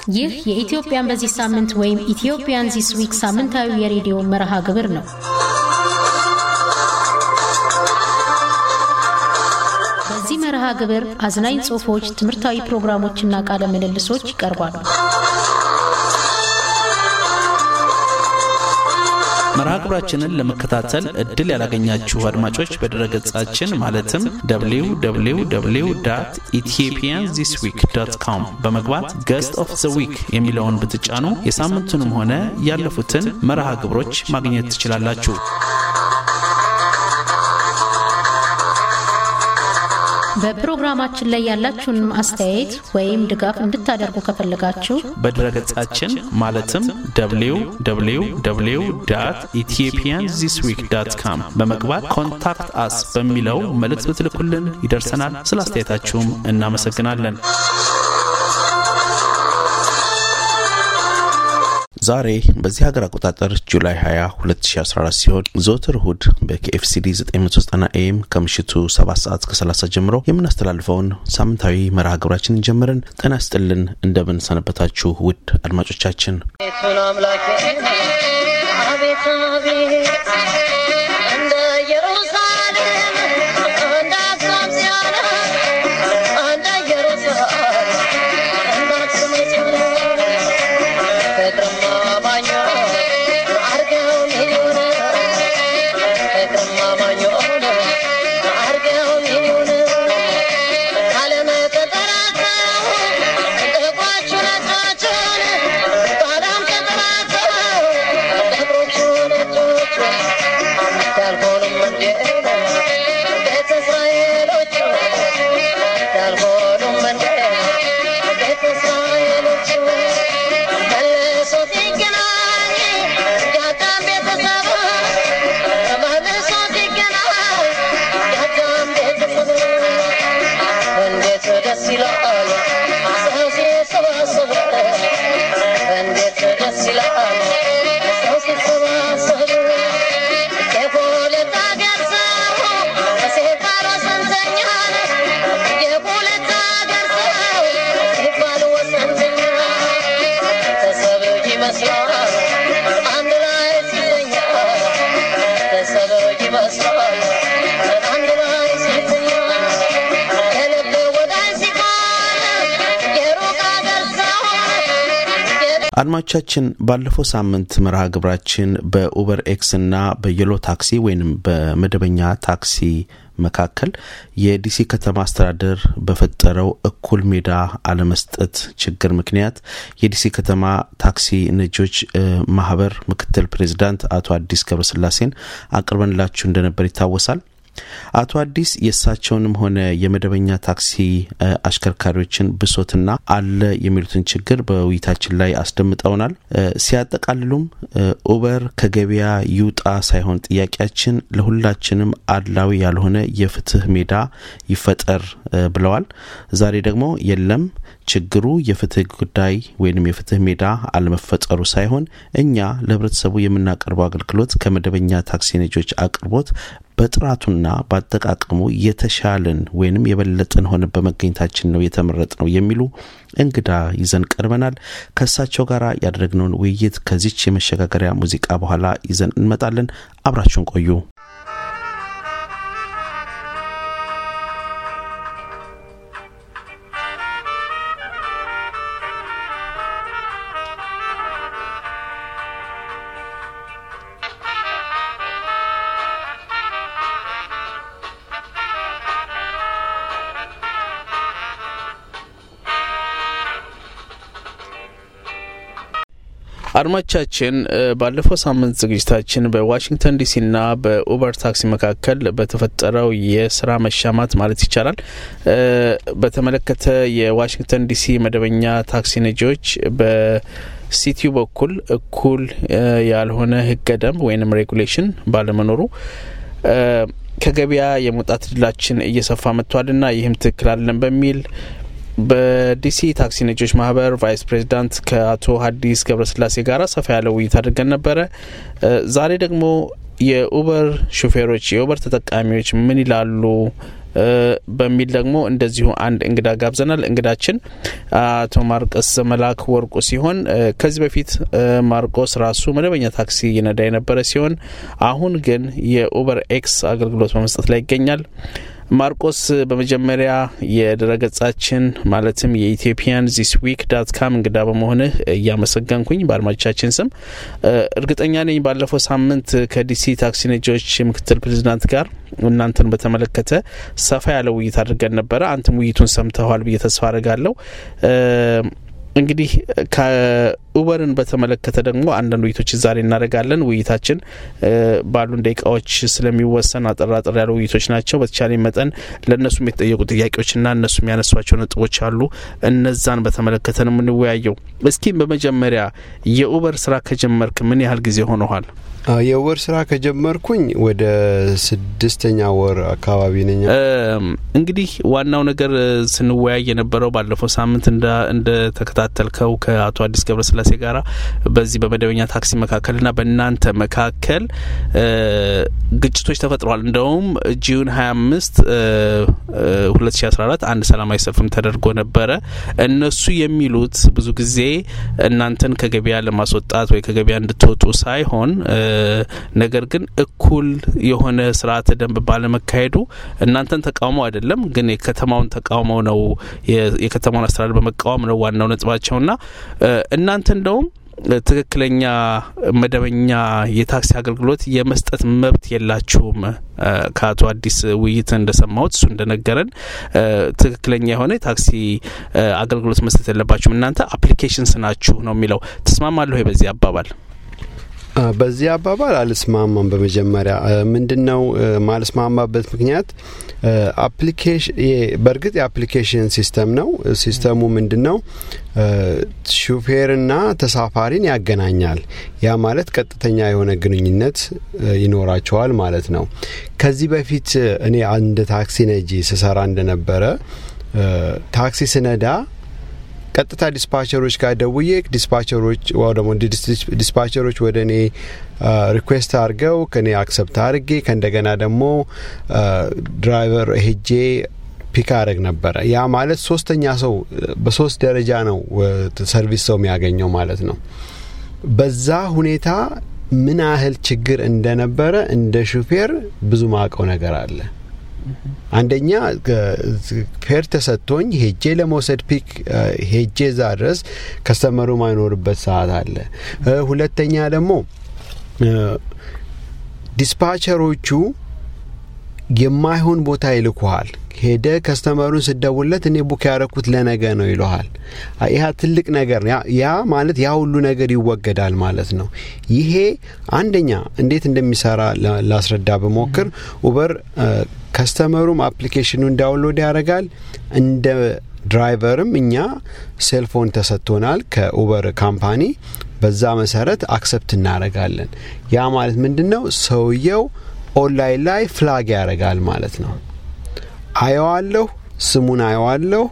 ይህ የኢትዮጵያን በዚህ ሳምንት ወይም ኢትዮጵያን ዚስ ዊክ ሳምንታዊ የሬዲዮ መርሃ ግብር ነው። በዚህ መርሃ ግብር አዝናኝ ጽሑፎች፣ ትምህርታዊ ፕሮግራሞችና ቃለ ምልልሶች ይቀርባሉ። መርሃ ግብራችንን ለመከታተል እድል ያላገኛችሁ አድማጮች በድረገጻችን ማለትም www ኢትዮጵያን ዚስ ዊክ ዶት ኮም በመግባት ገስት ኦፍ ዘ ዊክ የሚለውን ብትጫኑ የሳምንቱንም ሆነ ያለፉትን መርሃ ግብሮች ማግኘት ትችላላችሁ። በፕሮግራማችን ላይ ያላችሁን አስተያየት ወይም ድጋፍ እንድታደርጉ ከፈለጋችሁ በድረገጻችን ማለትም www ኢትዮጵያን ዚስ ዊክ ዳት ካም በመግባት ኮንታክት አስ በሚለው መልእክት ብትልኩልን ይደርሰናል። ስለ አስተያየታችሁም እናመሰግናለን። ዛሬ በዚህ ሀገር አቆጣጠር ጁላይ 20 2014 ሲሆን ዘወትር እሁድ በኬኤፍሲዲ 990 ኤም ከምሽቱ 7 ሰዓት ከ30 ጀምሮ የምናስተላልፈውን ሳምንታዊ መርሃ ግብራችንን ጀምረን ጤና ይስጥልን። እንደምን ሰነበታችሁ ውድ አድማጮቻችን። ቤቱን አምላኬ አቤት አቤት እንደ ኢየሩሳሌም እንደ አክሱም ጽዮን እንደ ኢየሩሳሌም እንደ አክሱም ጽዮን ፍቅርማ ባኞ አርገው ሚሊዮን ፍቅርማ ባኞ አርገው ሚሊዮን ዓለም ተጠራተው ጥቋችሁ ነጫችሁን በዓለም ተጠራተው ጥቁሮቹ ነጮቹ ያልሆኑም እንዴ ቤተ እስራኤሎቹ ያልሆኑም እንዴ ቤተ እስራኤሎቹ መልሶ ሲገናኝ የአዳም ቤተሰብ መልሶ ሲገናኝ የአዳም ቤተሰብ እንዴት ደስ ይላል ሰው ሲሰባሰብ እንዴት ደስ ይላል ሰው ሲሰባሰብ የሁለት አገር ሰው ሲባል ወሰንተኛል የሁለት አገር ሰው ሲባል ወሰንተኛ ቤተሰብ ይመስላል አንድ ላይ ሲተኛ ቤተሰብ ይመስላል አንድ ላይ ሲተኛ የልብ ወዳጅ ሲሆን የሩቅ አገር ሰው አድማጮቻችን ባለፈው ሳምንት መርሃ ግብራችን በኡበር ኤክስ እና በየሎ ታክሲ ወይንም በመደበኛ ታክሲ መካከል የዲሲ ከተማ አስተዳደር በፈጠረው እኩል ሜዳ አለመስጠት ችግር ምክንያት የዲሲ ከተማ ታክሲ ነጂዎች እ ማህበር ምክትል ፕሬዚዳንት አቶ አዲስ ገብረስላሴን አቅርበንላችሁ እንደነበር ይታወሳል። አቶ አዲስ የእሳቸውንም ሆነ የመደበኛ ታክሲ እ አሽከርካሪዎችን ብሶትና አለ የሚሉትን ችግር በውይይታችን ላይ አስደምጠውናል። እ ሲያጠቃልሉም እ ኡበር ከገበያ ይውጣ ሳይሆን ጥያቄያችን ለሁላችንም አድላዊ ያልሆነ የፍትህ ሜዳ ይፈጠር እ ብለዋል። ዛሬ ደግሞ የለም ችግሩ የፍትህ ጉዳይ ወይም የፍትህ ሜዳ አለመፈጠሩ ሳይሆን እኛ ለህብረተሰቡ የምናቀርበው አገልግሎት ከመደበኛ ታክሲ ነጂዎች አቅርቦት በጥራቱና በአጠቃቀሙ የተሻልን ወይንም የበለጥን ሆነ በመገኘታችን ነው የተመረጥ ነው የሚሉ እንግዳ ይዘን ቀርበናል። ከእሳቸው ጋር ያደረግነውን ውይይት ከዚች የመሸጋገሪያ ሙዚቃ በኋላ ይዘን እንመጣለን። አብራችሁን ቆዩ። አድማቻችን ባለፈው ሳምንት ዝግጅታችን በዋሽንግተን ዲሲና በኡበር ታክሲ መካከል በተፈጠረው የስራ መሻማት ማለት ይቻላል እ በተመለከተ የዋሽንግተን ዲሲ መደበኛ ታክሲ ነጂዎች በሲቲዩ በኩል እኩል እ ያልሆነ ህገ ደንብ ወይንም ሬጉሌሽን ባለመኖሩ እ ከገበያ የመውጣት እድላችን እየሰፋ መጥቷልና ይህም ትክክል አለን በሚል በዲሲ ታክሲ ነጂዎች ማህበር ቫይስ ፕሬዚዳንት ከአቶ ሀዲስ ገብረስላሴ ጋር ሰፋ ያለ ውይይት አድርገን ነበረ። ዛሬ ደግሞ የኡበር ሹፌሮች የኡበር ተጠቃሚዎች ምን ይላሉ በሚል ደግሞ እንደዚሁ አንድ እንግዳ ጋብዘናል። እንግዳችን አቶ ማርቆስ ዘመላክ ወርቁ ሲሆን ከዚህ በፊት ማርቆስ ራሱ መደበኛ ታክሲ ይነዳ የነበረ ሲሆን አሁን ግን የኡበር ኤክስ አገልግሎት በመስጠት ላይ ይገኛል። ማርቆስ በመጀመሪያ የድረገጻችን ማለትም የኢትዮጵያን ዚስ ዊክ ዳት ካም እንግዳ በመሆንህ እያመሰገንኩኝ በአድማጮቻችን ስም እርግጠኛ ነኝ ባለፈው ሳምንት ከዲሲ ታክሲ ነጂዎች ምክትል ፕሬዚዳንት ጋር እናንተን በተመለከተ ሰፋ ያለ ውይይት አድርገን ነበረ። አንተም ውይይቱን ሰምተዋል ብዬ ተስፋ አድርጋለሁ። እንግዲህ ከኡበርን በተመለከተ ደግሞ አንዳንድ ውይይቶችን ዛሬ እናደርጋለን። ውይይታችን ባሉን ደቂቃዎች ስለሚወሰን አጠር አጠር ያሉ ውይይቶች ናቸው። በተቻለ መጠን ለእነሱም የተጠየቁ ጥያቄዎችና እነሱም ያነሷቸው ነጥቦች አሉ። እነዛን በተመለከተ ነው የምንወያየው። እስኪ በመጀመሪያ የኡበር ስራ ከጀመርክ ምን ያህል ጊዜ ሆነኋል? የወር ስራ ከጀመርኩኝ ወደ ስድስተኛ ወር አካባቢ ነኝ። እንግዲህ ዋናው ነገር ስንወያይ የነበረው ባለፈው ሳምንት እንደተከታተልከው ከአቶ አዲስ ገብረስላሴ ጋራ በዚህ በመደበኛ ታክሲ መካከልና በእናንተ መካከል ግጭቶች ተፈጥረዋል። እንደውም ጁን 25 2014 አንድ ሰላማዊ ሰልፍም ተደርጎ ነበረ። እነሱ የሚሉት ብዙ ጊዜ እናንተን ከገበያ ለማስወጣት ወይ ከገበያ እንድትወጡ ሳይሆን ነገር ግን እኩል የሆነ ስርዓተ ደንብ ባለመካሄዱ እናንተን ተቃውሞ አይደለም፣ ግን የከተማውን ተቃውሞ ነው። የከተማውን አስተዳደር በመቃወም ነው ዋናው ነጥባቸውና እናንተ እንደውም ትክክለኛ መደበኛ የታክሲ አገልግሎት የመስጠት መብት የላችሁም። ከአቶ አዲስ ውይይት እንደሰማሁት እሱ እንደነገረን ትክክለኛ የሆነ የታክሲ አገልግሎት መስጠት የለባችሁም እናንተ አፕሊኬሽንስ ናችሁ ነው የሚለው። ትስማማለሁ በዚህ አባባል? በዚህ አባባል አልስማማም። በመጀመሪያ ምንድን ነው ማልስማማበት ምክንያት አፕሊኬሽን በእርግጥ የአፕሊኬሽን ሲስተም ነው። ሲስተሙ ምንድን ነው ሹፌርና ተሳፋሪን ያገናኛል። ያ ማለት ቀጥተኛ የሆነ ግንኙነት ይኖራቸዋል ማለት ነው። ከዚህ በፊት እኔ አንድ ታክሲ ነጂ ስሰራ እንደነበረ ታክሲ ስነዳ ቀጥታ ዲስፓቸሮች ጋር ደውዬ ዲስፓቸሮች ወይ ደግሞ ዲስፓቸሮች ወደ እኔ ሪኩዌስት አድርገው ከኔ አክሰፕት አድርጌ ከእንደገና ደግሞ ድራይቨር ሄጄ ፒክ አድረግ ነበረ። ያ ማለት ሶስተኛ ሰው በሶስት ደረጃ ነው ሰርቪስ ሰው የሚያገኘው ማለት ነው። በዛ ሁኔታ ምን ያህል ችግር እንደነበረ እንደ ሹፌር ብዙ ማቀው ነገር አለ። አንደኛ ፌር ተሰጥቶኝ ሄጄ ለመውሰድ ፒክ ሄጄ እዛ ድረስ ከስተመሩ ማይኖርበት ሰዓት አለ። ሁለተኛ ደግሞ ዲስፓቸሮቹ የማይሆን ቦታ ይልኩሃል። ሄደ ከስተመሩን ስደውለት እኔ ቡክ ያረኩት ለነገ ነው ይለሃል። ያ ትልቅ ነገር ያ ማለት ያ ሁሉ ነገር ይወገዳል ማለት ነው። ይሄ አንደኛ እንዴት እንደሚሰራ ላስረዳ በሞክር ኡበር ከስተመሩም አፕሊኬሽኑን ዳውንሎድ ያደርጋል። እንደ ድራይቨርም እኛ ሴልፎን ተሰጥቶናል ከኡበር ካምፓኒ። በዛ መሰረት አክሰፕት እናደርጋለን። ያ ማለት ምንድን ነው? ሰውየው ኦንላይን ላይ ፍላግ ያደርጋል ማለት ነው። አየዋለሁ፣ ስሙን አየዋለሁ።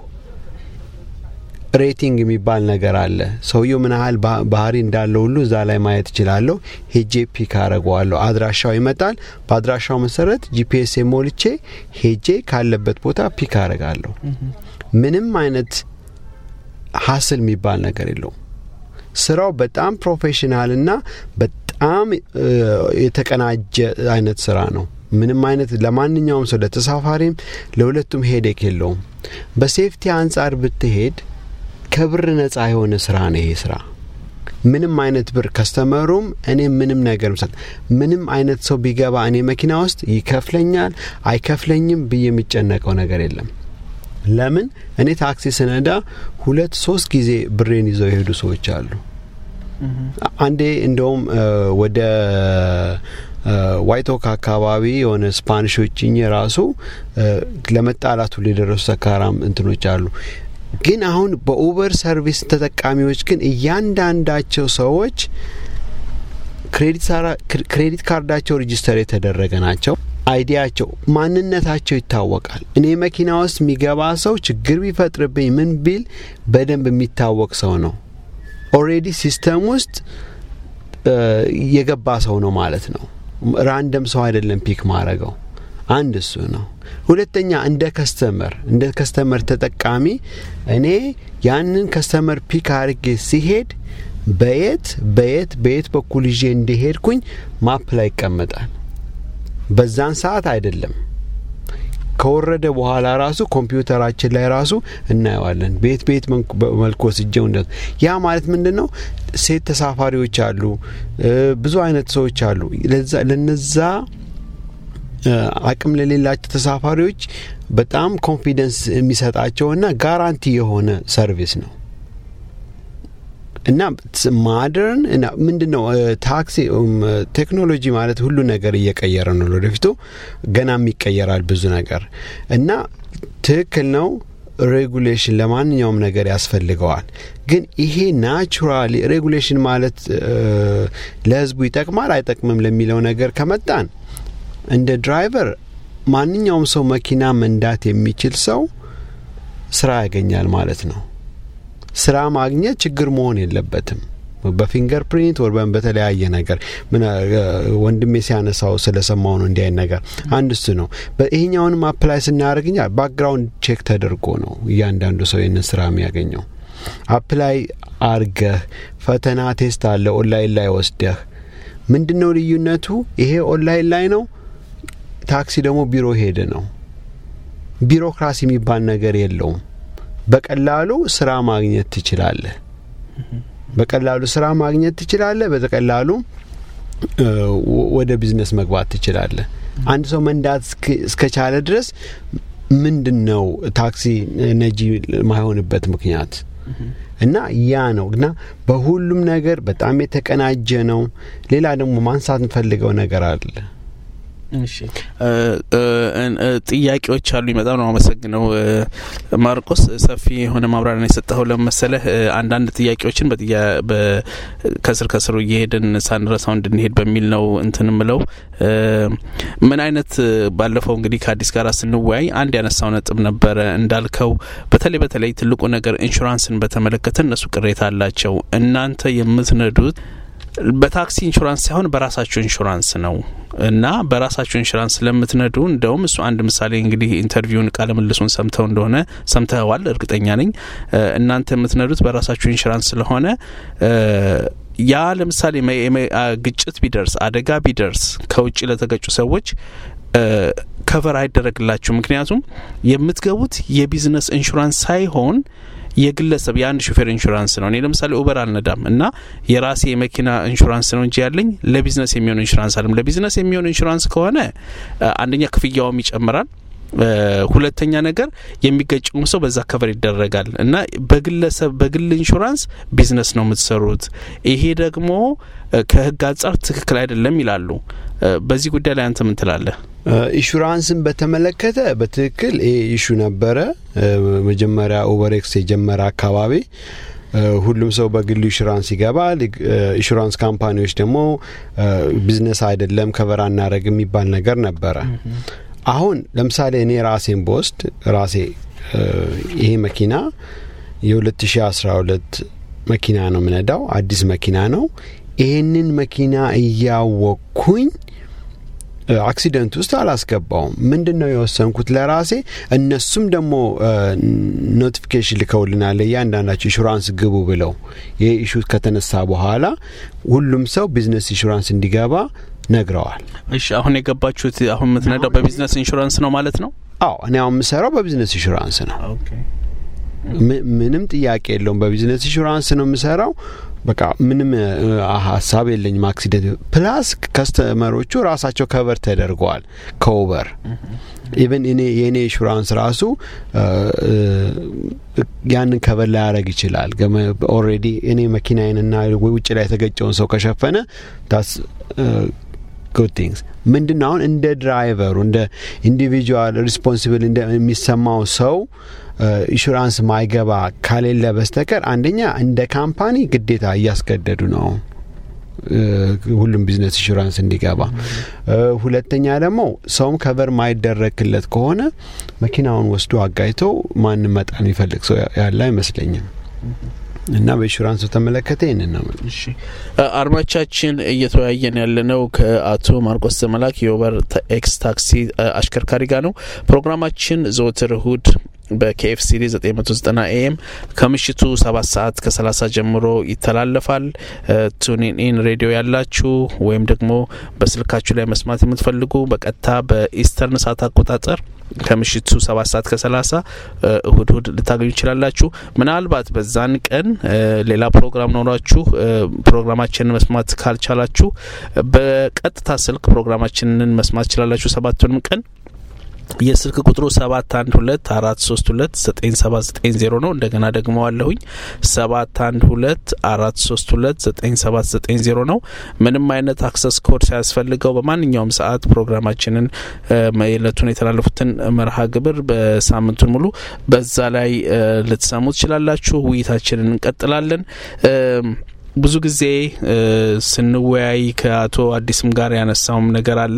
ሬቲንግ የሚባል ነገር አለ። ሰውየው ምን ያህል ባህሪ እንዳለው ሁሉ እዛ ላይ ማየት እችላለሁ። ሄጄ ፒክ አረገዋለሁ። አድራሻው ይመጣል። በአድራሻው መሰረት ጂፒኤስ ሞልቼ ሄጄ ካለበት ቦታ ፒክ አረጋለሁ። ምንም አይነት ሀስል የሚባል ነገር የለውም። ስራው በጣም ፕሮፌሽናል እና በጣም የተቀናጀ አይነት ስራ ነው። ምንም አይነት ለማንኛውም ሰው ለተሳፋሪም ለሁለቱም ሄዴክ የለውም። በሴፍቲ አንጻር ብትሄድ ከብር ነጻ የሆነ ስራ ነው ይሄ ስራ። ምንም አይነት ብር ከስተመሩም እኔ ምንም ነገር ምሳል ምንም አይነት ሰው ቢገባ እኔ መኪና ውስጥ ይከፍለኛል አይከፍለኝም ብዬ የሚጨነቀው ነገር የለም። ለምን እኔ ታክሲ ስነዳ ሁለት ሶስት ጊዜ ብሬን ይዘው የሄዱ ሰዎች አሉ። አንዴ እንደውም ወደ ዋይቶክ አካባቢ የሆነ ስፓኒሾችኝ ራሱ ለመጣላቱ ሊደረሱ ሰካራም እንትኖች አሉ። ግን አሁን በኡበር ሰርቪስ ተጠቃሚዎች ግን እያንዳንዳቸው ሰዎች ክሬዲት ካርዳቸው ሬጂስተር የተደረገ ናቸው። አይዲያቸው ማንነታቸው ይታወቃል። እኔ መኪና ውስጥ የሚገባ ሰው ችግር ቢፈጥርብኝ ምን ቢል በደንብ የሚታወቅ ሰው ነው። ኦሬዲ ሲስተም ውስጥ የገባ ሰው ነው ማለት ነው። ራንደም ሰው አይደለም ፒክ ማረገው። አንድ እሱ ነው። ሁለተኛ እንደ ከስተመር እንደ ከስተመር ተጠቃሚ እኔ ያንን ከስተመር ፒክ አርጌ ሲሄድ በየት በየት በየት በኩል ይዤ እንደሄድኩኝ ማፕ ላይ ይቀመጣል። በዛን ሰዓት አይደለም ከወረደ በኋላ ራሱ ኮምፒውተራችን ላይ ራሱ እናየዋለን። ቤት ቤት መልኩ ወስጀው እንደ ያ ማለት ምንድን ነው? ሴት ተሳፋሪዎች አሉ፣ ብዙ አይነት ሰዎች አሉ። ለነዛ አቅም ለሌላቸው ተሳፋሪዎች በጣም ኮንፊደንስ የሚሰጣቸውና ጋራንቲ የሆነ ሰርቪስ ነው እና ማደርን ምንድን ነው ታክሲ ቴክኖሎጂ ማለት ሁሉ ነገር እየቀየረ ነው። ወደፊቱ ገናም ይቀየራል ብዙ ነገር እና ትክክል ነው። ሬጉሌሽን ለማንኛውም ነገር ያስፈልገዋል። ግን ይሄ ናቹራሊ ሬጉሌሽን ማለት ለሕዝቡ ይጠቅማል አይጠቅምም ለሚለው ነገር ከመጣን እንደ ድራይቨር ማንኛውም ሰው መኪና መንዳት የሚችል ሰው ስራ ያገኛል ማለት ነው። ስራ ማግኘት ችግር መሆን የለበትም። በፊንገር ፕሪንት ወር በተለያየ ነገር ወንድሜ ሲያነሳው ስለሰማው ነው እንዲህ አይነት ነገር አንድ እሱ ነው። ይሄኛውንም አፕላይ ስናደርግኛ ባክግራውንድ ቼክ ተደርጎ ነው እያንዳንዱ ሰው ይህንን ስራ የሚያገኘው። አፕላይ አርገህ ፈተና ቴስት አለ ኦንላይን ላይ ወስደህ ምንድን ነው ልዩነቱ? ይሄ ኦንላይን ላይ ነው። ታክሲ ደግሞ ቢሮ ሄደ ነው። ቢሮክራሲ የሚባል ነገር የለውም። በቀላሉ ስራ ማግኘት ትችላለህ። በቀላሉ ስራ ማግኘት ትችላለህ። በቀላሉ ወደ ቢዝነስ መግባት ትችላለህ። አንድ ሰው መንዳት እስከቻለ ድረስ ምንድን ነው ታክሲ ነጂ ማይሆንበት ምክንያት? እና ያ ነው እና በሁሉም ነገር በጣም የተቀናጀ ነው። ሌላ ደግሞ ማንሳት እንፈልገው ነገር አለ። ጥያቄዎች አሉኝ። በጣም ነው አመሰግነው ማርቆስ፣ ሰፊ የሆነ ማብራሪያ የሰጠኸው ለመሰለህ አንዳንድ ጥያቄዎችን ከስር ከስሩ እየሄድን ሳንረሳው እንድንሄድ በሚል ነው እንትን ምለው ምን አይነት ባለፈው እንግዲህ ከአዲስ ጋር ስንወያይ አንድ ያነሳው ነጥብ ነበረ እንዳልከው፣ በተለይ በተለይ ትልቁ ነገር ኢንሹራንስን በተመለከተ እነሱ ቅሬታ አላቸው። እናንተ የምትነዱት በታክሲ ኢንሹራንስ ሳይሆን በራሳቸው ኢንሹራንስ ነው እና በራሳቸው ኢንሹራንስ ስለምትነዱ እንደውም እሱ አንድ ምሳሌ እንግዲህ ኢንተርቪውን ቃለ ምልሱን ሰምተው እንደሆነ ሰምተዋል፣ እርግጠኛ ነኝ። እናንተ የምትነዱት በራሳቸው ኢንሹራንስ ስለሆነ ያ ለምሳሌ ግጭት ቢደርስ አደጋ ቢደርስ ከውጭ ለተገጩ ሰዎች ከቨር አይደረግላችሁ። ምክንያቱም የምትገቡት የቢዝነስ ኢንሹራንስ ሳይሆን የግለሰብ የአንድ ሹፌር ኢንሹራንስ ነው። እኔ ለምሳሌ ኡበር አልነዳም እና የራሴ የመኪና ኢንሹራንስ ነው እንጂ ያለኝ ለቢዝነስ የሚሆን ኢንሹራንስ አለም። ለቢዝነስ የሚሆን ኢንሹራንስ ከሆነ አንደኛ ክፍያውም ይጨምራል። ሁለተኛ ነገር የሚገጭውም ሰው በዛ ከቨር ይደረጋል እና በግለሰብ በግል ኢንሹራንስ ቢዝነስ ነው የምትሰሩት። ይሄ ደግሞ ከሕግ አንጻር ትክክል አይደለም ይላሉ። በዚህ ጉዳይ ላይ አንተ ምን ትላለህ? ኢንሹራንስን በተመለከተ በትክክል ይሄ ኢሹ ነበረ። መጀመሪያ ኦቨርኤክስ የጀመረ አካባቢ ሁሉም ሰው በግሉ ኢንሹራንስ ይገባል። ኢንሹራንስ ካምፓኒዎች ደግሞ ቢዝነስ አይደለም ከቨር አናረግ የሚባል ነገር ነበረ። አሁን ለምሳሌ እኔ ራሴን በወስድ ራሴ ይሄ መኪና የ2012 መኪና ነው የምነዳው፣ አዲስ መኪና ነው። ይህንን መኪና እያወቅኩኝ አክሲደንት ውስጥ አላስገባውም። ምንድን ነው የወሰንኩት ለራሴ። እነሱም ደግሞ ኖቲፊኬሽን ልከውልናል እያንዳንዳቸው ኢንሹራንስ ግቡ ብለው። ይህ ኢሹ ከተነሳ በኋላ ሁሉም ሰው ቢዝነስ ኢንሹራንስ እንዲገባ ነግረዋል። እሺ፣ አሁን የገባችሁት አሁን የምትነዳው በቢዝነስ ኢንሹራንስ ነው ማለት ነው? አዎ፣ እኔ አሁን የምሰራው በቢዝነስ ኢንሹራንስ ነው። ምንም ጥያቄ የለውም። በቢዝነስ ኢንሹራንስ ነው የምሰራው። በቃ ምንም ሀሳብ የለኝም። አክሲደንት ፕላስ ከስተመሮቹ ራሳቸው ከቨር ተደርገዋል ከኡበር ኢቨን እኔ የእኔ ኢንሹራንስ ራሱ ያንን ከቨር ላያደረግ ይችላል። ኦልሬዲ እኔ መኪናዬንና ውጭ ላይ የተገጨውን ሰው ከሸፈነ ታስ ጉድ ቲንግስ ምንድን ነው አሁን እንደ ድራይቨሩ እንደ ኢንዲቪጁዋል ሪስፖንሲብል እንደሚሰማው ሰው ኢንሹራንስ ማይገባ ካሌለ በስተቀር አንደኛ እንደ ካምፓኒ ግዴታ እያስገደዱ ነው ሁሉም ቢዝነስ ኢንሹራንስ እንዲገባ። ሁለተኛ ደግሞ ሰውም ከቨር ማይደረግለት ከሆነ መኪናውን ወስዶ አጋይቶ ማንም መጣን የሚፈልግ ሰው ያለ አይመስለኝም። እና በኢንሹራንስ በተመለከተ ይህንን ነው የምልህ። እሺ አድማጮቻችን እየተወያየን ያለነው ከአቶ ማርቆስ ዘመላክ የኦቨር ኤክስ ታክሲ አሽከርካሪ ጋር ነው። ፕሮግራማችን ዘወትር እሁድ በኬኤፍሲዲ 990 ኤኤም ከምሽቱ 7 ሰዓት ከ30 ጀምሮ ይተላለፋል። ቱኒን ኢን ሬዲዮ ያላችሁ ወይም ደግሞ በስልካችሁ ላይ መስማት የምትፈልጉ በቀጥታ በኢስተርን ሰዓት አቆጣጠር ከምሽቱ ሰባት ሰዓት ከሰላሳ እሁድ እሁድ ልታገኙ ይችላላችሁ። ምናልባት በዛን ቀን ሌላ ፕሮግራም ኖሯችሁ ፕሮግራማችንን መስማት ካልቻላችሁ በቀጥታ ስልክ ፕሮግራማችንን መስማት ትችላላችሁ። ሰባቱንም ቀን የስልክ ቁጥሩ ሰባት አንድ ሁለት አራት ሶስት ሁለት ዘጠኝ ሰባት ዘጠኝ ዜሮ ነው። እንደገና ደግሞ አለሁኝ ሰባት አንድ ሁለት አራት ሶስት ሁለት ዘጠኝ ሰባት ዘጠኝ ዜሮ ነው። ምንም አይነት አክሰስ ኮድ ሳያስፈልገው በማንኛውም ሰዓት ፕሮግራማችንን የዕለቱን የተላለፉትን መርሃ ግብር በሳምንቱን ሙሉ በዛ ላይ ልትሰሙ ትችላላችሁ። ውይይታችንን እንቀጥላለን። ብዙ ጊዜ ስንወያይ ከአቶ አዲስም ጋር ያነሳውም ነገር አለ።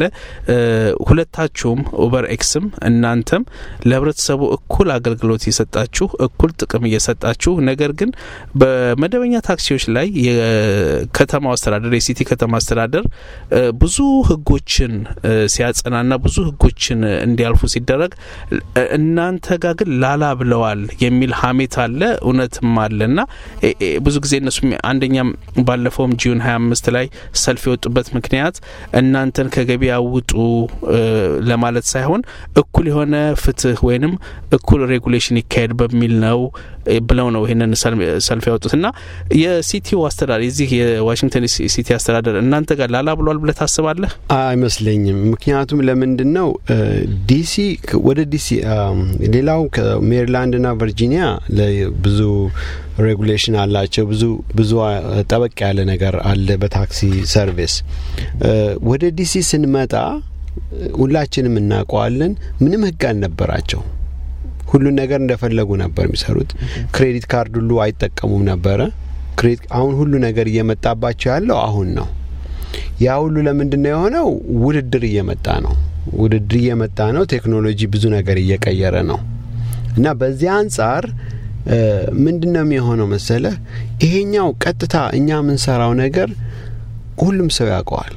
ሁለታችሁም ኡበር ኤክስም እናንተም ለህብረተሰቡ እኩል አገልግሎት እየሰጣችሁ እኩል ጥቅም እየሰጣችሁ ነገር ግን በመደበኛ ታክሲዎች ላይ የከተማው አስተዳደር የሲቲ ከተማ አስተዳደር ብዙ ህጎችን ሲያጸናና ብዙ ህጎችን እንዲያልፉ ሲደረግ እናንተ ጋር ግን ላላ ብለዋል የሚል ሀሜት አለ፣ እውነትም አለ እና ብዙ ጊዜ እነሱ አንደኛ ባለፈውም ጂዩን 25 ላይ ሰልፍ የወጡበት ምክንያት እናንተን ከገበያ ውጡ ለማለት ሳይሆን እኩል የሆነ ፍትህ ወይንም እኩል ሬጉሌሽን ይካሄድ በሚል ነው ብለው ነው ይህንን ሰልፍ ያወጡት እና የሲቲው አስተዳደር የዚህ የዋሽንግተን ሲቲ አስተዳደር እናንተ ጋር ላላ ብሏል ብለህ ታስባለህ? አይመስለኝም። ምክንያቱም ለምንድን ነው ዲሲ ወደ ዲሲ ሌላው ከሜሪላንድና ቨርጂኒያ ብዙ ሬጉሌሽን አላቸው። ብዙ ብዙ ጠበቅ ያለ ነገር አለ በታክሲ ሰርቪስ። ወደ ዲሲ ስንመጣ ሁላችንም እናውቀዋለን። ምንም ህግ አልነበራቸው። ሁሉን ነገር እንደፈለጉ ነበር የሚሰሩት። ክሬዲት ካርድ ሁሉ አይጠቀሙም ነበረ። አሁን ሁሉ ነገር እየመጣባቸው ያለው አሁን ነው። ያ ሁሉ ለምንድን ነው የሆነው? ውድድር እየመጣ ነው። ውድድር እየመጣ ነው። ቴክኖሎጂ ብዙ ነገር እየቀየረ ነው እና በዚያ አንጻር ምንድን ነው የሚሆነው መሰለህ? ይሄኛው ቀጥታ እኛ የምንሰራው ነገር ሁሉም ሰው ያውቀዋል።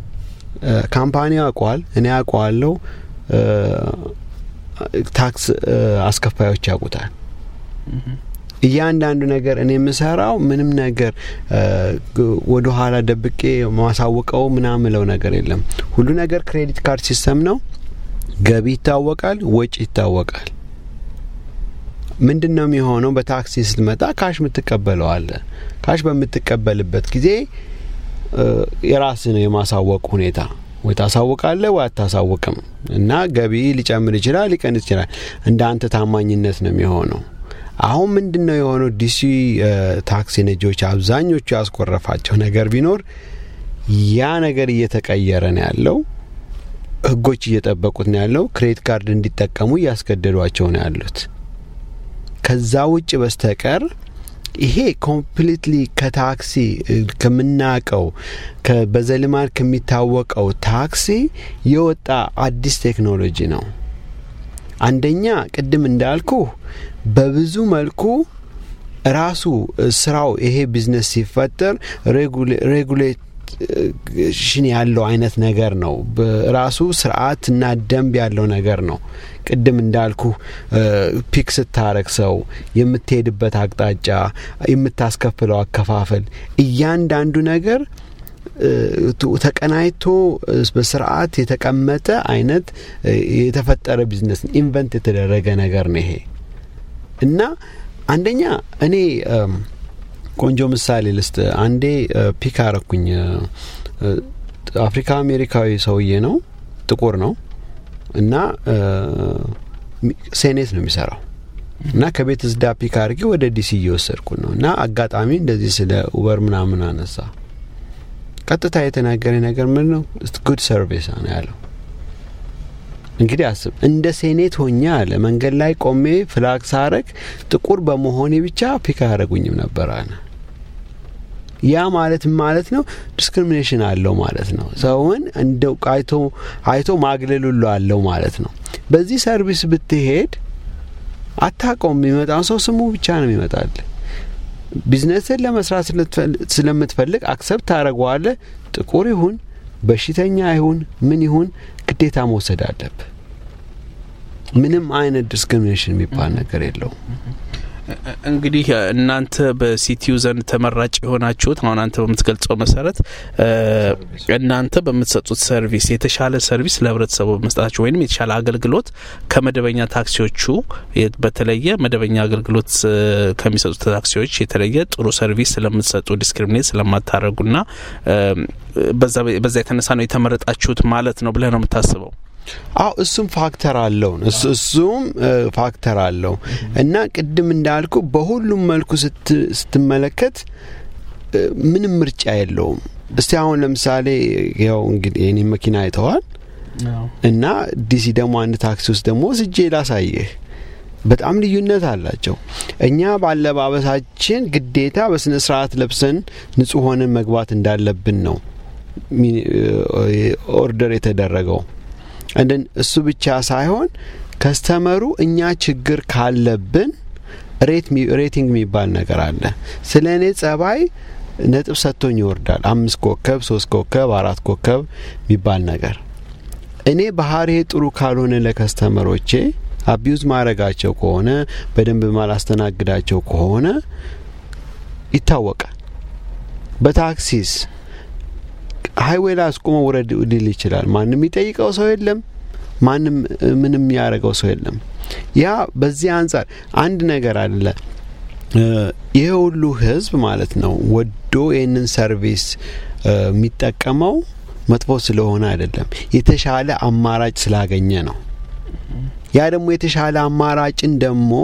ካምፓኒው ያውቀዋል፣ እኔ ያውቀዋለሁ፣ ታክስ አስከፋዮች ያውቁታል። እያንዳንዱ ነገር እኔ የምሰራው ምንም ነገር ወደ ኋላ ደብቄ ማሳወቀው ምናምለው ነገር የለም። ሁሉ ነገር ክሬዲት ካርድ ሲስተም ነው። ገቢ ይታወቃል፣ ወጪ ይታወቃል። ምንድን ነው የሚሆነው? በታክሲ ስትመጣ ካሽ የምትቀበለው አለ። ካሽ በምትቀበልበት ጊዜ የራስ ነው የማሳወቅ ሁኔታ ወይ ታሳውቃለህ ወይ አታሳውቅም። እና ገቢ ሊጨምር ይችላል፣ ሊቀንስ ይችላል። እንደ አንተ ታማኝነት ነው የሚሆነው። አሁን ምንድን ነው የሆነው? ዲሲ ታክሲ ነጂዎች አብዛኞቹ ያስኮረፋቸው ነገር ቢኖር ያ ነገር እየተቀየረ ነው ያለው። ህጎች እየጠበቁት ነው ያለው። ክሬዲት ካርድ እንዲጠቀሙ እያስገደዷቸው ነው ያሉት። ከዛ ውጭ በስተቀር ይሄ ኮምፕሊትሊ ከታክሲ ከምናቀው በዘልማድ ከሚታወቀው ታክሲ የወጣ አዲስ ቴክኖሎጂ ነው። አንደኛ ቅድም እንዳልኩ በብዙ መልኩ ራሱ ስራው ይሄ ቢዝነስ ሲፈጠር ሬጉሌሽን ያለው አይነት ነገር ነው። ራሱ ስርዓትና ደንብ ያለው ነገር ነው። ቅድም እንዳልኩ ፒክ ስታረግ ሰው የምትሄድበት አቅጣጫ፣ የምታስከፍለው አከፋፈል፣ እያንዳንዱ ነገር ተቀናይቶ በስርዓት የተቀመጠ አይነት የተፈጠረ ቢዝነስ ኢንቨንት የተደረገ ነገር ነው ይሄ እና አንደኛ እኔ ቆንጆ ምሳሌ ልስጥ። አንዴ ፒክ አረኩኝ። አፍሪካ አሜሪካዊ ሰውዬ ነው፣ ጥቁር ነው እና ሴኔት ነው የሚሰራው እና ከቤት ዝዳ ፒክ አድርጌ ወደ ዲሲ እየወሰድኩ ነው እና አጋጣሚ እንደዚህ ስለ ኡበር ምናምን አነሳ። ቀጥታ የተናገረ ነገር ምን ነው? ጉድ ሰርቪስ ነው ያለው። እንግዲህ አስብ፣ እንደ ሴኔት ሆኜ አለ መንገድ ላይ ቆሜ ፍላግ ሳረግ ጥቁር በመሆኔ ብቻ ፒክ አያደረጉኝም ነበር አለ። ያ ማለት ማለት ነው ዲስክሪሚኔሽን አለው ማለት ነው። ሰውን እንደው አይቶ አይቶ ማግለል ሁሉ አለው ማለት ነው። በዚህ ሰርቪስ ብትሄድ አታውቀውም። የሚመጣው ሰው ስሙ ብቻ ነው ይመጣል። ቢዝነስን ለመስራት ስለምትፈልግ አክሰፕት ታደረገዋለህ። ጥቁር ይሁን በሽተኛ ይሁን ምን ይሁን ግዴታ መውሰድ አለብህ። ምንም አይነት ዲስክሪሚኔሽን የሚባል ነገር የለውም። እንግዲህ እናንተ በሲቲዩ ዘንድ ተመራጭ የሆናችሁት አሁን አንተ በምትገልጸው መሰረት እናንተ በምትሰጡት ሰርቪስ የተሻለ ሰርቪስ ለህብረተሰቡ በመስጠታችሁ ወይም የተሻለ አገልግሎት ከመደበኛ ታክሲዎቹ በተለየ መደበኛ አገልግሎት ከሚሰጡት ታክሲዎች የተለየ ጥሩ ሰርቪስ ስለምትሰጡ ዲስክሪሚኔት ስለማታደረጉና በዛ የተነሳ ነው የተመረጣችሁት ማለት ነው ብለህ ነው የምታስበው? አው እሱም ፋክተር አለው እሱም ፋክተር አለው እና ቅድም እንዳልኩ በሁሉም መልኩ ስትመለከት ምንም ምርጫ የለውም። እስቲ አሁን ለምሳሌ ያው እንግዲህ የኔ መኪና አይተዋል እና ዲሲ ደግሞ አንድ ታክሲ ውስጥ ደግሞ ስጄ ላሳይህ በጣም ልዩነት አላቸው። እኛ ባለባበሳችን ግዴታ በስነ ስርዓት ለብሰን ንጹህ ሆነን መግባት እንዳለብን ነው ኦርደር የተደረገው። እንደን እሱ ብቻ ሳይሆን ከስተመሩ እኛ ችግር ካለብን ሬቲንግ የሚባል ነገር አለ። ስለ እኔ ጸባይ ነጥብ ሰጥቶኝ ይወርዳል። አምስት ኮከብ፣ ሶስት ኮከብ፣ አራት ኮከብ የሚባል ነገር እኔ ባህሬ ጥሩ ካልሆነ ለከስተመሮቼ አቢዩዝ ማድረጋቸው ከሆነ በደንብ ማላስተናግዳቸው ከሆነ ይታወቃል። በታክሲስ ሀይዌይ ላይ አስቆመ ውረድ ሊል ይችላል። ማንም የሚጠይቀው ሰው የለም። ማንም ምንም ያደረገው ሰው የለም። ያ በዚህ አንጻር አንድ ነገር አለ። ይሄ ሁሉ ህዝብ ማለት ነው ወዶ ይህንን ሰርቪስ የሚጠቀመው መጥፎ ስለሆነ አይደለም፣ የተሻለ አማራጭ ስላገኘ ነው። ያ ደግሞ የተሻለ አማራጭን ደግሞ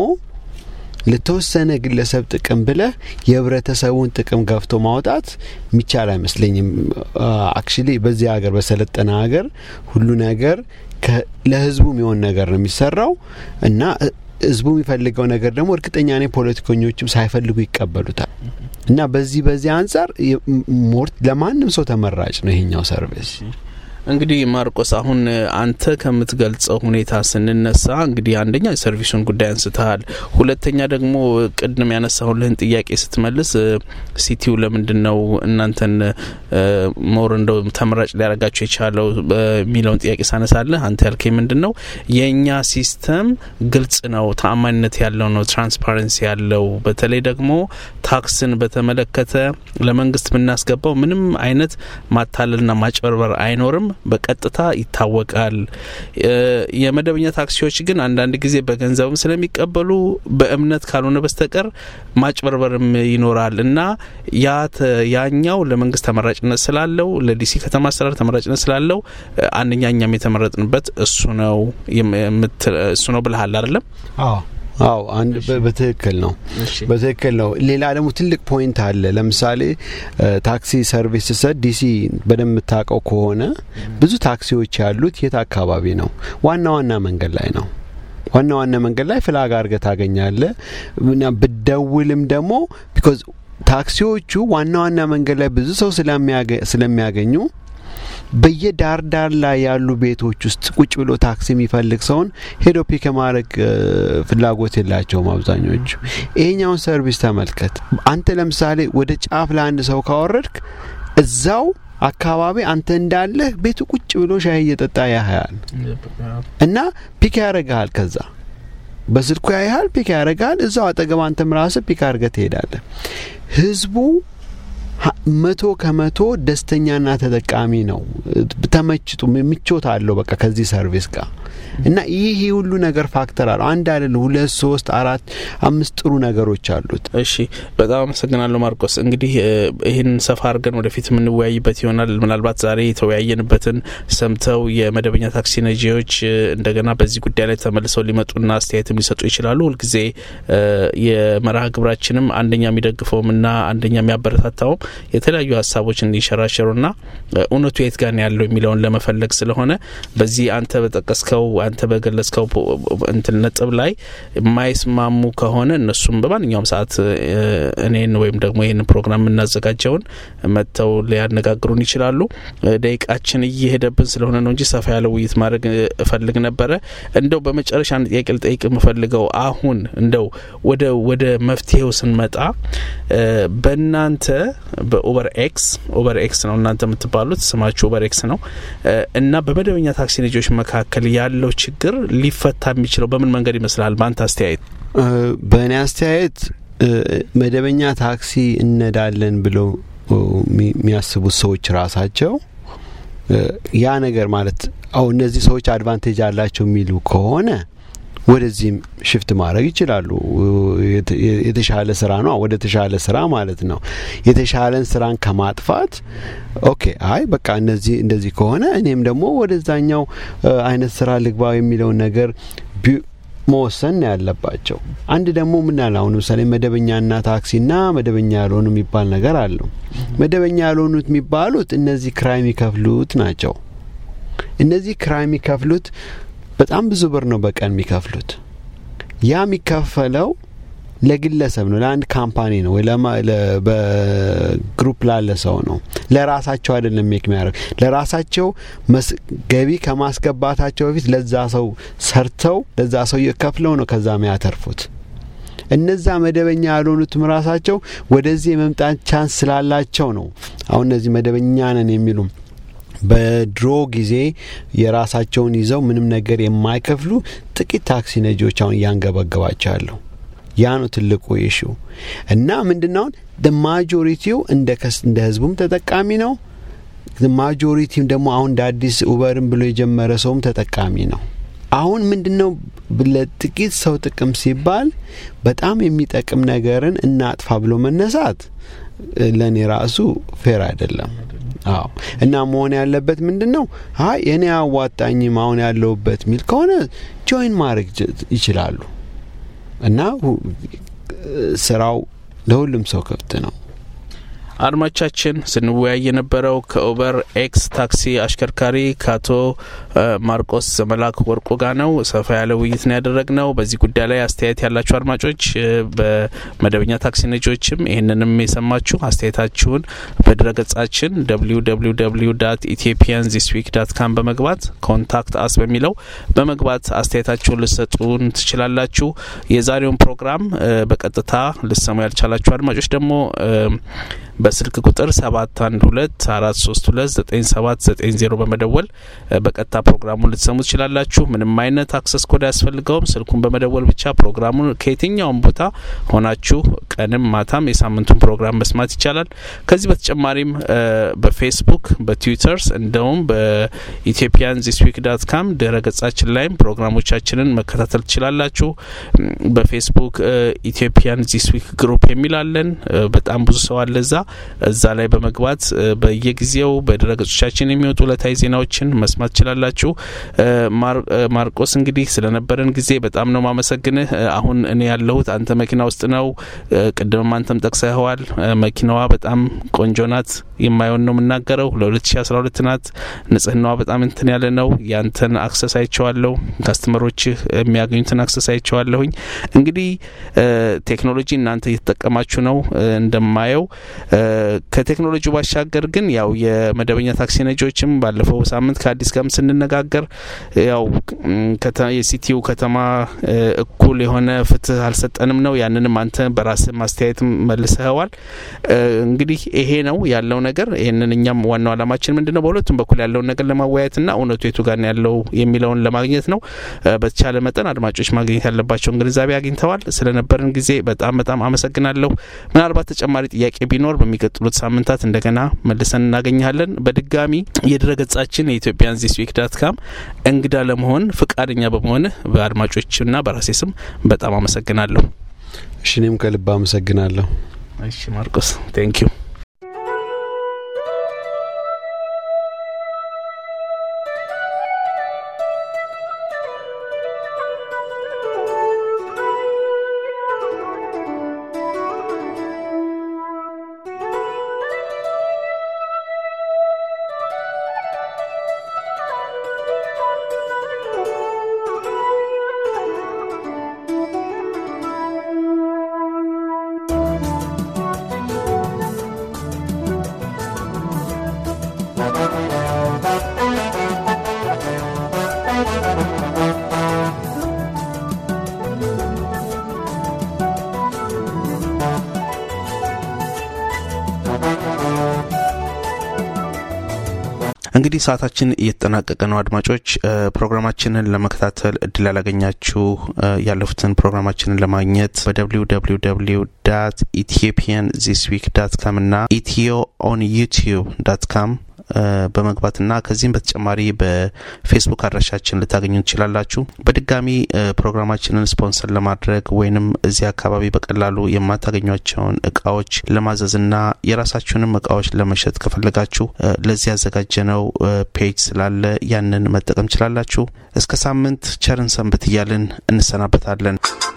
ለተወሰነ ግለሰብ ጥቅም ብለህ የህብረተሰቡን ጥቅም ገፍቶ ማውጣት የሚቻል አይመስለኝም። አክቹሊ በዚህ ሀገር በሰለጠነ ሀገር ሁሉ ነገር ለህዝቡ የሚሆን ነገር ነው የሚሰራው እና ህዝቡ የሚፈልገው ነገር ደግሞ እርግጠኛ ነኝ ፖለቲከኞችም ሳይፈልጉ ይቀበሉታል። እና በዚህ በዚህ አንጻር ሞርት ለማንም ሰው ተመራጭ ነው ይሄኛው ሰርቪስ። እንግዲህ ማርቆስ አሁን አንተ ከምትገልጸው ሁኔታ ስንነሳ እንግዲህ አንደኛ የሰርቪሱን ጉዳይ አንስተሃል። ሁለተኛ ደግሞ ቅድም ያነሳሁልህን ጥያቄ ስትመልስ ሲቲው ለምንድን ነው እናንተን ሞር እንደው ተመራጭ ሊያደርጋቸው የቻለው የሚለውን ጥያቄ ሳነሳለህ አንተ ያልከኝ ምንድን ነው የእኛ ሲስተም ግልጽ ነው፣ ተአማኒነት ያለው ነው፣ ትራንስፓረንሲ ያለው በተለይ ደግሞ ታክስን በተመለከተ ለመንግስት የምናስገባው ምንም አይነት ማታለልና ማጭበርበር አይኖርም በቀጥታ ይታወቃል። የመደበኛ ታክሲዎች ግን አንዳንድ ጊዜ በገንዘብም ስለሚቀበሉ በእምነት ካልሆነ በስተቀር ማጭበርበርም ይኖራል እና ያኛው ለመንግስት ተመራጭነት ስላለው ለዲሲ ከተማ አስተዳደር ተመራጭነት ስላለው አንደኛ እኛም የተመረጥንበት እሱ ነው እሱ ነው ብልሃል አይደለም? አዎ አዎ አንድ በትክክል ነው በትክክል ነው። ሌላ ደግሞ ትልቅ ፖይንት አለ። ለምሳሌ ታክሲ ሰርቪስ ሰጥ ዲሲ በደንብ የምታውቀው ከሆነ ብዙ ታክሲዎች ያሉት የት አካባቢ ነው? ዋና ዋና መንገድ ላይ ነው። ዋና ዋና መንገድ ላይ ፍላግ አድርገህ ታገኛለህ። ብደውልም ደግሞ ቢኮዝ ታክሲዎቹ ዋና ዋና መንገድ ላይ ብዙ ሰው ስለሚያገኙ በየዳር ዳር ላይ ያሉ ቤቶች ውስጥ ቁጭ ብሎ ታክሲ የሚፈልግ ሰውን ሄዶ ፒክ የማድረግ ፍላጎት የላቸውም አብዛኞቹ። ይሄኛውን ሰርቪስ ተመልከት። አንተ ለምሳሌ ወደ ጫፍ ለአንድ ሰው ካወረድክ እዛው አካባቢ አንተ እንዳለህ ቤቱ ቁጭ ብሎ ሻይ እየጠጣ ያህያል እና ፒክ ያደረግሃል። ከዛ በስልኩ ያይሃል፣ ፒክ ያደረግሃል። እዛው አጠገብ አንተም ራስህ ፒክ አድርገህ ትሄዳለህ። ህዝቡ መቶ ከመቶ ደስተኛና ተጠቃሚ ነው። ተመችቶ ምቾት አለው በቃ ከዚህ ሰርቪስ ጋር እና ይህ ሁሉ ነገር ፋክተር አለው። አንድ አይደለም፣ ሁለት፣ ሶስት፣ አራት፣ አምስት ጥሩ ነገሮች አሉት። እሺ፣ በጣም አመሰግናለሁ ማርቆስ። እንግዲህ ይህን ሰፋ አድርገን ወደፊት የምንወያይበት ይሆናል። ምናልባት ዛሬ የተወያየንበትን ሰምተው የመደበኛ ታክሲ ነጂዎች እንደገና በዚህ ጉዳይ ላይ ተመልሰው ሊመጡና አስተያየትም ሊሰጡ ይችላሉ። ሁልጊዜ የመርሃ ግብራችንም አንደኛ የሚደግፈውም እና አንደኛ የሚያበረታታውም የተለያዩ ሀሳቦች እንዲሸራሸሩና እውነቱ የት ጋር ያለው የሚለውን ለመፈለግ ስለሆነ በዚህ አንተ በጠቀስከው አንተ በገለጽከው እንትን ነጥብ ላይ የማይስማሙ ከሆነ እነሱም በማንኛውም ሰዓት እኔን ወይም ደግሞ ይህን ፕሮግራም የምናዘጋጀውን መጥተው ሊያነጋግሩን ይችላሉ። ደቂቃችን እየሄደብን ስለሆነ ነው እንጂ ሰፋ ያለ ውይይት ማድረግ እፈልግ ነበረ። እንደው በመጨረሻ አንድ ጥያቄ ልጠይቅ የምፈልገው አሁን እንደው ወደ ወደ መፍትሄው ስንመጣ በእናንተ በኡበር ኤክስ ኡበር ኤክስ ነው እናንተ የምትባሉት ስማችሁ ኡበር ኤክስ ነው እና በመደበኛ ታክሲ ነጂዎች መካከል ያለው ችግር ሊፈታ የሚችለው በምን መንገድ ይመስላል በአንተ አስተያየት? በእኔ አስተያየት መደበኛ ታክሲ እነዳለን ብለው የሚያስቡት ሰዎች ራሳቸው ያ ነገር ማለት አው እነዚህ ሰዎች አድቫንቴጅ አላቸው የሚሉ ከሆነ ወደዚህም ሽፍት ማድረግ ይችላሉ። የተሻለ ስራ ነው፣ ወደ ተሻለ ስራ ማለት ነው። የተሻለን ስራን ከማጥፋት ኦኬ፣ አይ በቃ እነዚህ እንደዚህ ከሆነ እኔም ደግሞ ወደዛኛው አይነት ስራ ልግባ የሚለውን ነገር መወሰን ያለባቸው። አንድ ደግሞ ምን አለ አሁን ለምሳሌ መደበኛና ታክሲና መደበኛ ያልሆኑ የሚባል ነገር አለው። መደበኛ ያልሆኑት የሚባሉት እነዚህ ክራይ የሚከፍሉት ናቸው። እነዚህ ክራይ የሚከፍሉት በጣም ብዙ ብር ነው በቀን የሚከፍሉት። ያ የሚከፈለው ለግለሰብ ነው፣ ለአንድ ካምፓኒ ነው ወይ በግሩፕ ላለ ሰው ነው። ለራሳቸው አይደለም ሜክ የሚያደርግ ለራሳቸው ገቢ ከማስገባታቸው በፊት ለዛ ሰው ሰርተው ለዛ ሰው ከፍለው ነው ከዛ የሚያተርፉት። እነዛ መደበኛ ያልሆኑትም ራሳቸው ወደዚህ የመምጣት ቻንስ ስላላቸው ነው አሁን እነዚህ መደበኛ ነን የሚሉ በድሮ ጊዜ የራሳቸውን ይዘው ምንም ነገር የማይከፍሉ ጥቂት ታክሲ ነጂዎች አሁን እያንገበገባቸው ያለው ያ ነው ትልቁ ኢሹ እና ምንድናውን ማጆሪቲው እንደ ህዝቡም ተጠቃሚ ነው። ማጆሪቲም ደግሞ አሁን እንደ አዲስ ኡበርም ብሎ የጀመረ ሰውም ተጠቃሚ ነው። አሁን ምንድነው ለጥቂት ሰው ጥቅም ሲባል በጣም የሚጠቅም ነገርን እናጥፋ ብሎ መነሳት ለእኔ ራሱ ፌር አይደለም። አዎ እና መሆን ያለበት ምንድን ነው? አይ እኔ አዋጣኝም አሁን ያለሁበት ሚል ከሆነ ጆይን ማድረግ ይችላሉ እና ስራው ለሁሉም ሰው ክፍት ነው። አድማቻችን ስንወያይ የነበረው ከኡበር ኤክስ ታክሲ አሽከርካሪ ከአቶ ማርቆስ መላክ ወርቁ ጋር ነው። ሰፋ ያለ ውይይት ነው ያደረግነው። በዚህ ጉዳይ ላይ አስተያየት ያላችሁ አድማጮች፣ በመደበኛ ታክሲ ነጂዎችም ይህንንም የሰማችሁ አስተያየታችሁን በድረገጻችን ደብሊው ደብሊው ደብሊው ዳት ኢትዮጵያን ዚስ ዊክ ዳት ካም በመግባት ኮንታክት አስ በሚለው በመግባት አስተያየታችሁን ልሰጡን ትችላላችሁ። የዛሬውን ፕሮግራም በቀጥታ ልሰሙ ያልቻላችሁ አድማጮች ደግሞ በስልክ ቁጥር ሰባት አንድ ሁለት አራት ሶስት ሁለት ዘጠኝ ሰባት ዘጠኝ ዜሮ በመደወል በቀጥታ ፕሮግራሙን ልትሰሙ ትችላላችሁ። ምንም አይነት አክሰስ ኮድ አያስፈልገውም። ስልኩን በመደወል ብቻ ፕሮግራሙን ከየትኛውም ቦታ ሆናችሁ ቀንም ማታም የሳምንቱን ፕሮግራም መስማት ይቻላል። ከዚህ በተጨማሪም በፌስቡክ በትዊተርስ እንደውም በኢትዮጵያን ዚስ ዊክ ዳት ካም ድረ ገጻችን ላይም ፕሮግራሞቻችንን መከታተል ትችላላችሁ። በፌስቡክ ኢትዮጵያን ዚስ ዊክ ግሩፕ የሚላለን በጣም ብዙ ሰው አለ እዛ እዛ ላይ በመግባት በየጊዜው በድረገጾቻችን የሚወጡ ዕለታዊ ዜናዎችን መስማት ትችላላችሁ። ማርቆስ እንግዲህ ስለነበረን ጊዜ በጣም ነው ማመሰግንህ። አሁን እኔ ያለሁት አንተ መኪና ውስጥ ነው። ቅድምም አንተም ጠቅሰኸዋል። መኪናዋ በጣም ቆንጆ ናት። የማየውን ነው የምናገረው። ለ2012 ናት። ንጽህናዋ በጣም እንትን ያለ ነው። ያንተን አክሰስ አይቼዋለሁ። ካስተመሮችህ የሚያገኙትን አክሰስ አይቼዋለሁኝ። እንግዲህ ቴክኖሎጂ እናንተ እየተጠቀማችሁ ነው እንደማየው ከቴክኖሎጂ ባሻገር ግን ያው የመደበኛ ታክሲ ነጂዎችም ባለፈው ሳምንት ከአዲስ ጋርም ስንነጋገር ያው የሲቲው ከተማ እኩል የሆነ ፍትህ አልሰጠንም ነው። ያንንም አንተ በራስህ ማስተያየት መልሰኸዋል። እንግዲህ ይሄ ነው ያለው ነገር። ይህንን እኛም ዋናው አላማችን ምንድን ነው በሁለቱም በኩል ያለውን ነገር ለማወያየትና እውነቱ የቱ ጋር ያለው የሚለውን ለማግኘት ነው። በተቻለ መጠን አድማጮች ማግኘት ያለባቸውን ግንዛቤ አግኝተዋል። ስለነበረን ጊዜ በጣም በጣም አመሰግናለሁ። ምናልባት ተጨማሪ ጥያቄ ቢኖር በሚቀጥሉት ሳምንታት እንደገና መልሰን እናገኛለን። በድጋሚ የድረገጻችን የኢትዮጵያን ዚስ ዊክ ዳት ካም እንግዳ ለመሆን ፍቃደኛ በመሆንህ በአድማጮችና በራሴ ስም በጣም አመሰግናለሁ። እሺ እኔም ከልብ አመሰግናለሁ። እሺ ማርቆስ ቴንኪዩ። እንግዲህ ሰዓታችን እየተጠናቀቀ ነው። አድማጮች ፕሮግራማችንን ለመከታተል እድል ያላገኛችሁ ያለፉትን ፕሮግራማችንን ለማግኘት በደብሊው ደብሊው ደብሊው ዳት ኢትዮጵያን ዚስ ዊክ ዳት ካም እና ኢትዮ ኦን ዩቲዩብ ዳት ካም በመግባትና ከዚህም በተጨማሪ በፌስቡክ አድራሻችን ልታገኙ ትችላላችሁ። በድጋሚ ፕሮግራማችንን ስፖንሰር ለማድረግ ወይንም እዚህ አካባቢ በቀላሉ የማታገኟቸውን እቃዎች ለማዘዝና የራሳችሁንም እቃዎች ለመሸጥ ከፈለጋችሁ ለዚህ ያዘጋጀነው ፔጅ ስላለ ያንን መጠቀም ችላላችሁ። እስከ ሳምንት ቸርን ሰንብት እያልን እንሰናበታለን።